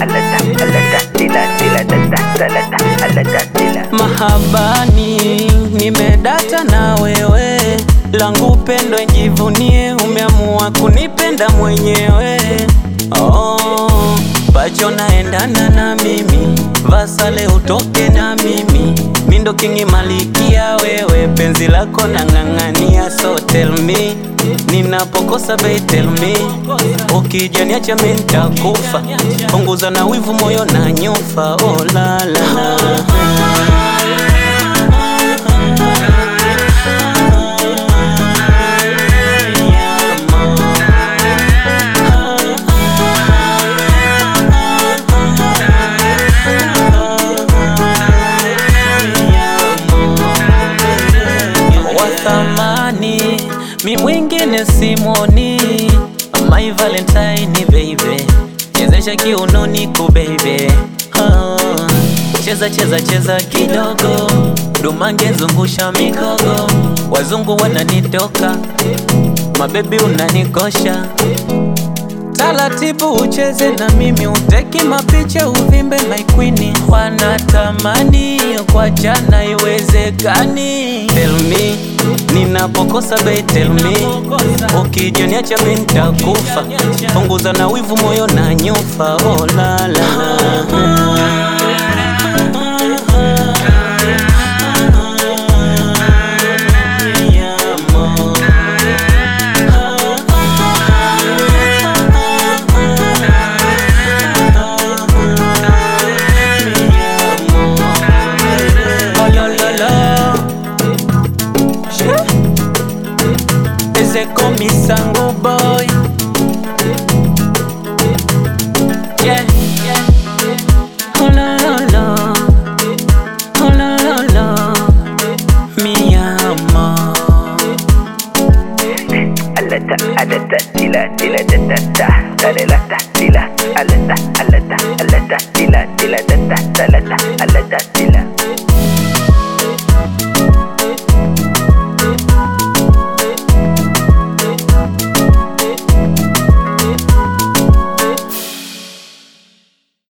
Mahabani, nimedata na wewe, langu pendo jivunie, umeamua kunipenda mwenyewe. Oh, pacho naendana na mimi, vasale utoke na mimi, mindo kingi malikia wewe, penzi lako nang'ang'ania, so tell me ninapokosa bei tell me, ukija niacha mimi nitakufa, punguza na wivu moyo na nyufa, oh la la la. wa thamani, mi mwingine simoni, my valentine baby, chezesha kiunoni ku baby oh. Cheza cheza cheza kidogo, dumange zungusha mikogo, wazungu wananitoka, mabebi unanikosha taratibu ucheze na mimi, uteki mapicha uvimbe my queen, wanatamani kwa jana iwezekani. Tell me ninapokosa bei, tell me ukija niacha mimi nitakufa, punguza na wivu moyo na nyufa, oh la la la. Oh la la la. Ese comisango boy. Yeah. Oh la la la. Oh la la la. Mi amor. alata alata tila tila da da da talelata tila alata alata alata tila tila da da talata alata tila